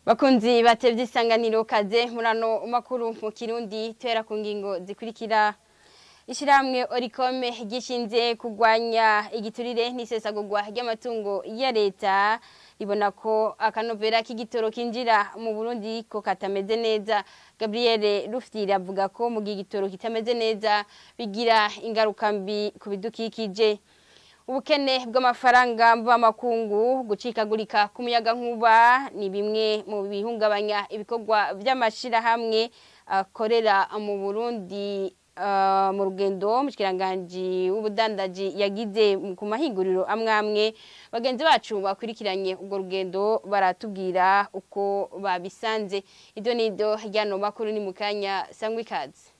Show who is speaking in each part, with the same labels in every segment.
Speaker 1: bakunzi batevye isanganiro kaze murano makuru mu kirundi tera ku ngingo zikurikira Ishiramwe Orikome gishinze kugwanya igiturire n'isesagurwa ry'amatungo ya leta ribona ko akanovera k'igitoro kinjira mu Burundi ko katameze neza Gabriel Rufyiri avuga ko mu gihe igitoro kitameze neza bigira ingaruka mbi ku bidukikije ubukene bw'amafaranga mvamakungu gucikagurika ku muyaga nkuba ni bimwe mu bihungabanya ibikorwa by'amashirahamwe akorera mu Burundi mu rugendo mushyikiranganji w'ubudandaji yagize ku mahinguriro amwe amwe bagenzi bacu bakurikiranye urwo rugendo baratubwira uko babisanze ibyo ni ibyo ryano makuru ni mu kanya sangwa ikaze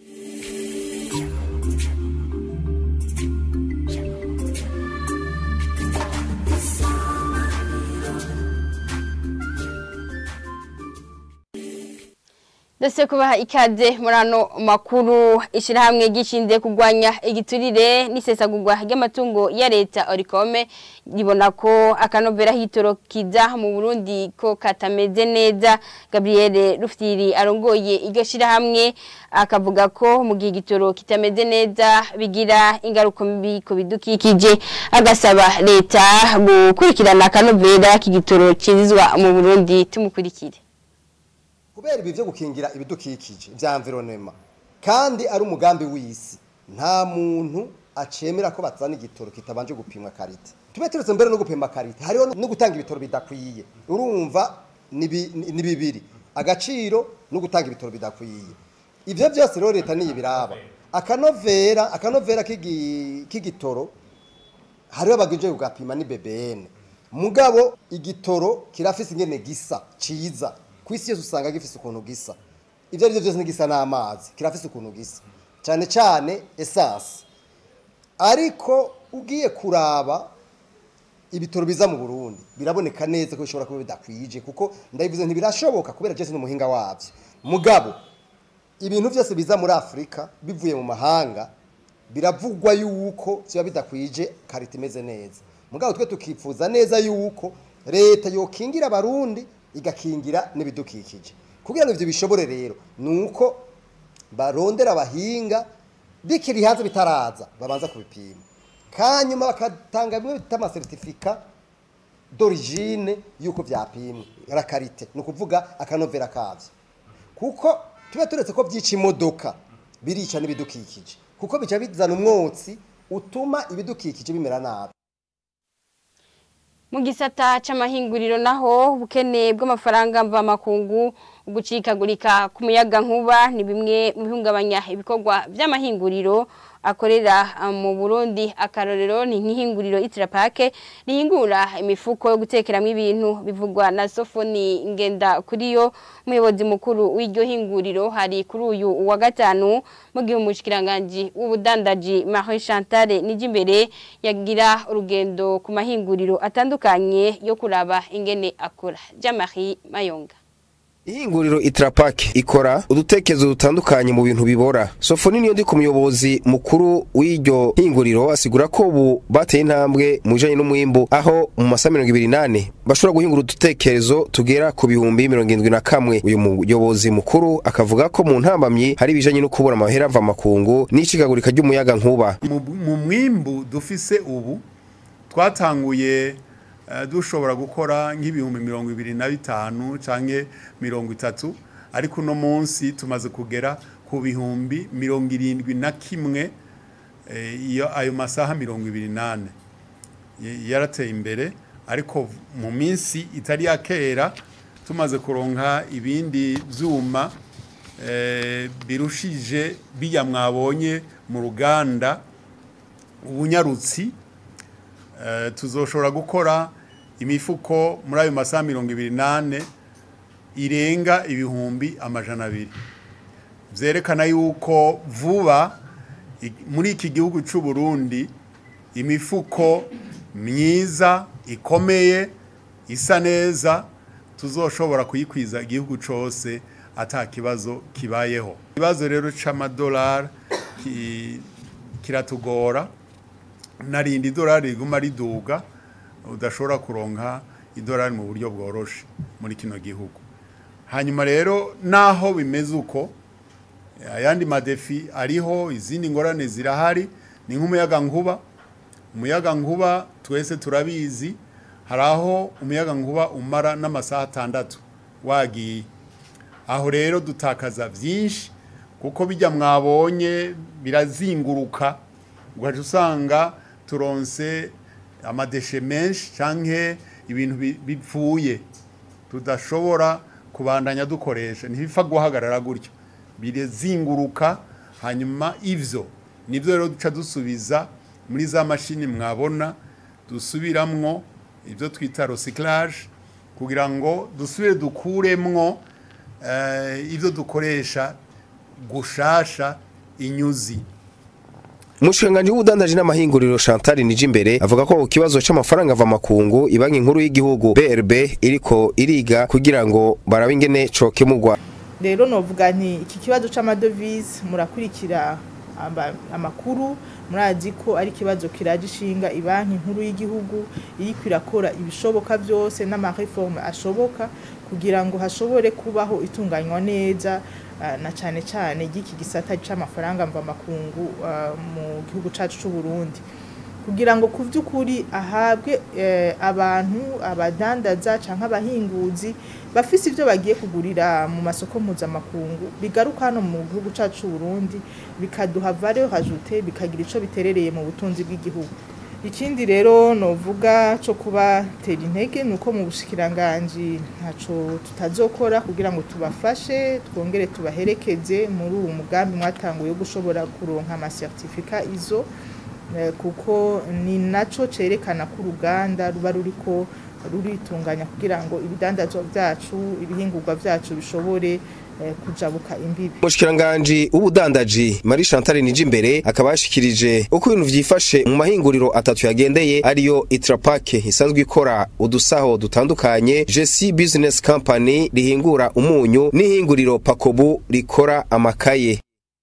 Speaker 1: Dose kubaha ikaze murano makuru ishirahamwe gishinze kugwanya igiturire n'isesagurwa ry'amatungo ya leta Orikome ribona ko akanovera hitoro kiza mu Burundi ko katameze neza Gabriel Rufyiri arongoye iryo shirahamwe akavuga ko mu gihe igitoro kitameze neza bigira ingaruka mbi ku bidukikije agasaba leta gukurikirana akanovera k'igitoro cinzizwa mu Burundi tumukurikire
Speaker 2: kubera ibi byo gukingira ibidukikije bya environnement kandi ari umugambi w'isi nta muntu acemera ko bazana igitoro kitabanje gupimwa karite tube turetse mbere no gupima karite hariho no gutanga ibitoro bidakwiye urumva ni bibiri agaciro no gutanga ibitoro bidakwiye ibyo byose rero leta niyo biraba akanovera akanovera k'igitoro hariho abagenje kugapima ni BBN mugabo igitoro kirafise ingene gisa ciza ku isi yose usanga gifise ukuntu gisa ibyo ari byo byose ntigisa n'amazi kirafise ukuntu gisa cyane cyane esanse ariko ugiye kuraba ibitoro biza mu burundi biraboneka neza ko bishobora kuba bidakwije kuko ndabivuze ntibirashoboka kubera byose n'umuhinga wabyo mugabo ibintu byose biza muri afurika bivuye mu mahanga biravugwa yuko biba bidakwije karita imeze neza mugabo twe tukifuza neza yuko leta yokingira abarundi igakingira n'ibidukikije kugira ngo ibyo bishobore rero ni uko barondera abahinga bikiri hanze bitaraza babanza kubipima kanyuma bakatanga bimwe bita amasertifika d'origine y'uko byapimwe rakarite ni ukuvuga akanovera kabyo kuko tuba turetse ko byica imodoka birica n'ibidukikije kuko bica bizana umwotsi utuma ibidukikije bimera nabi
Speaker 1: mu gisata c'amahinguriro naho ubukene bw'amafaranga mvamakungu gucikagurika ku muyaga nkuba ni bimwe mu bihungabanya ibikorwa by'amahinguriro akorera mu Burundi akarorero ni nk'ihinguriro Itrapake rihingura imifuko yo gutekeramo ibintu bivugwa na Sofoni ngenda kuri yo umuyobozi mukuru w'iryo hinguriro hari kuri uyu wa gatanu mu gihe umushikiranganje w'ubudandaji Marie Chantal Nijimbere yagira urugendo ku mahinguriro atandukanye yo kuraba ingene akora Jean-Marie Mayonga
Speaker 3: Ihinguriro Itrapak ikora udutekezo dutandukanye mu bintu bibora. Sofoni niyo ndi ku muyobozi mukuru w'iryo hinguriro asigura ko ubu bateye intambwe mu bijanye n'umwimbu aho mu masaha mirongo ibiri nane bashobora guhingura udutekerezo tugera ku bihumbi mirongo indwi na kamwe. Uyu muyobozi mukuru akavuga ko mu ntambamyi hari ibijanye no kubura amahera ava makungu n'icikagurika ry'umuyaga nkuba.
Speaker 4: Mu mwimbu dufise ubu twatanguye dushobora gukora nk'ibihumbi mirongo ibiri na bitanu canke mirongo itatu ariko uno munsi tumaze kugera ku bihumbi mirongo irindwi na kimwe iyo ayo masaha mirongo ibiri nane yarateye imbere ariko mu minsi itari ya kera tumaze kuronka ibindi vyuma birushije bijya mwabonye mu ruganda ubunyarutsi tuzoshobora gukora imifuko muri ayo masaha mirongo ibiri nane irenga ibihumbi amajana abiri byerekana yuko vuba muri iki gihugu cy'u Burundi imifuko myiza ikomeye isa neza tuzoshobora kuyikwiza igihugu cyose ata kibazo kibayeho ikibazo rero cy'amadolari kiratugora narindi idolari riguma riduga udashobora kuronka idolari mu buryo bworoshe muri kino gihugu hanyuma rero naho bimeze uko ayandi madefi ariho izindi ngorane zirahari ni nk'umuyaga nkuba umuyaga nkuba twese turabizi hari aho umuyaga nkuba umara n'amasaha atandatu wagiye aho rero dutakaza byinshi kuko bijya mwabonye birazinguruka ugaca usanga turonse amadeshe menshi cyangwa ibintu bi- bipfuye tudashobora kubandanya dukoresha ntibipfa guhagarara gutyo birazinguruka hanyuma ivyo nibyo rero duca dusubiza muri za mashini mwabona dusubiramwo ibyo twita recyclage kugira ngo dusubire dukuremwo eh, ibyo dukoresha gushasha inyuzi
Speaker 3: umushikiranganji w'ubudandaji n'amahinguriro Chantal Nijimbere avuga ko ikibazo c'amafaranga ava makungu ibanki nkuru y'igihugu BRB iriko iriga kugira ngo barabe ingene cokemurwa
Speaker 5: rero novuga nti iki kibazo c'amadovize murakurikira aba- amakuru murazi ko ari ikibazo kiraje ishinga ibanki nkuru y'igihugu iriko irakora ibishoboka byose n'amareforme ashoboka kugira ngo hashobore kubaho itunganywa neza ah, na cane cane ry'iki gisata c'amafaranga mva makungu ah, mu gihugu cacu c'u Burundi kugira ngo ku by'ukuri ahabwe eh, abantu abadandaza cyangwa abahinguzi bafise ibyo bagiye kugurira mu masoko mpuzamakungu bigaruka hano mu gihugu cyacu c'u Burundi bikaduha valeur ajoute bikagira ico biterereye mu butunzi bw'igihugu ikindi rero novuga cyo kubatera intege ni uko mu bushikiranganji ntaco tutazokora kugira ngo tubafashe twongere tubaherekeze muri uwo mugambi mwatanguye wo gushobora kuronka amasertifika izo Eh, kuko ni naco cerekana ko uruganda ruba ruriko ruritunganya kugira ngo ibidandazwa vyacu ibihingurwa vyacu bishobore eh, kujabuka imbibi
Speaker 3: umushikiranganji w'ubudandaji Marie Chantal Nijimbere akaba yashikirije uko ibintu vyifashe mu mahinguriro atatu yagendeye ariyo Itrapack isanzwe ikora udusaho dutandukanye JC Business Company rihingura umunyu n'ihinguriro Pakobu rikora amakaye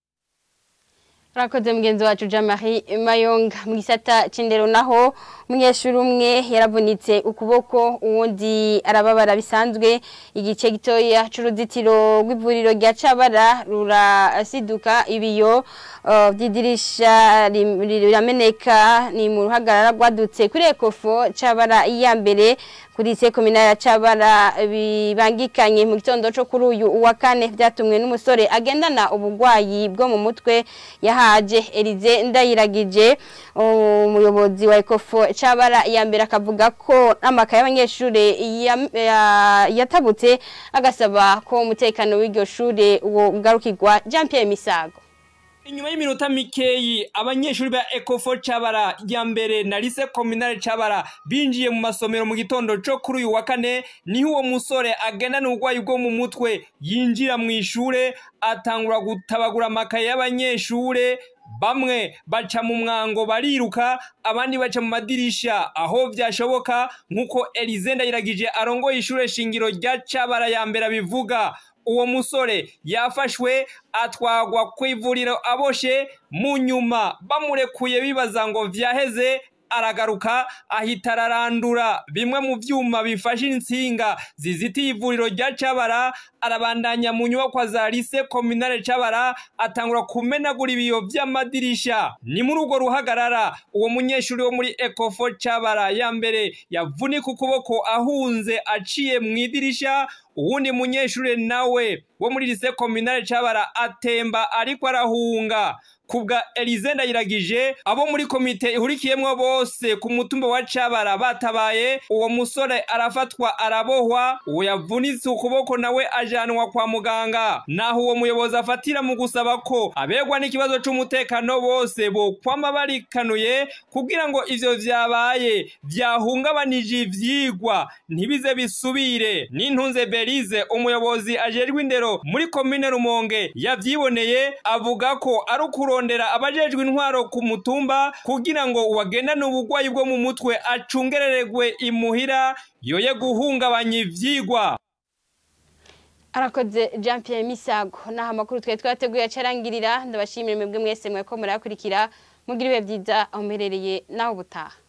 Speaker 1: Rakoze mugenzi wacu Jean-Marie Mayonga mu gisata c'indero naho umunyeshuri umwe yaravunitse ukuboko uwundi arababara bisanzwe igice gitoya c'uruzitiro rw'ivuriro rya Cabara rurasiduka ibiyo uh, vy'idirisha rim- rirameneka ni mu ruhagarara rwadutse kuri Ecofo Cabara iya mbere kuri se komina ya Cabara bibangikanye mu gitondo cyo kuri uyu wa kane byatumwe n'umusore agendana ubugwayi bwo mu mutwe yahaje Elize ndayiragije umuyobozi wa Ecofo Cabara ya mbere akavuga ko amakaye y'abanyeshure ya- ya- yatabutse agasaba ko umutekano w'iryo shure wo ugarukirwa Jean Pierre Misago
Speaker 6: Inyuma y'iminota mikeyi abanyeshuri ba Ecofo Cabara ya mbere na Lycée Communale Cabara binjiye mu masomero mu gitondo co kuri uyu wa kane niho uwo musore agendana ubugwayi bwo mu mutwe yinjira mu ishure atangura gutabagura amakaye y'abanyeshure bamwe baca mu mwango bariruka abandi baca mu madirisha aho vyashoboka nk'uko Elize Ndayiragije arongoye ishure shingiro rya Cabara ya mbere abivuga uwo musore yafashwe atwagwa ku ivuriro aboshe mu nyuma bamurekuye bibaza ngo vyaheze aragaruka ahita ararandura bimwe mu vyuma bifashe insinga zizitiye ivuriro rya Cabara arabandanya mu nyubakwa za Lycée Communale Cabara atangura kumenagura ibiyo vy'amadirisha ni muri urwo ruhagarara uwo munyeshuri wo muri Ecofo Cabara ya mbere yavunika ukuboko ahunze aciye mu idirisha uwundi munyeshure nawe wo muri Lycée Communale Cabara atemba ariko arahunga kubwa Elize Ndayiragije abo muri komite ihurikiyemwo bose ku mutumba wa Cabara batabaye uwo musore arafatwa arabohwa uwo yavunitse ukuboko nawe ajanwa kwa muganga naho uwo muyobozi afatira mu gusaba ko abegwa n'ikibazo c'umutekano bose bo kwama barikanuye kugira ngo ivyo vyabaye vyahungabanije ivyigwa ntibize bisubire n'intunze Belize umuyobozi ajejwe indero muri komine Rumonge yavyiboneye avuga ko ari ukurondera abajejwe intwaro ku mutumba kugira ngo uwagendane ubugwayi bwo mu mutwe acungereregwe imuhira yoye guhungabanya ivyigwa
Speaker 1: arakoze Jean Pierre Misago naho amakuru twari twateguye acarangirira ndabashimira mwebwe mwese mweko murakurikira mugira ibihe byiza aho muherereye naho ubutaha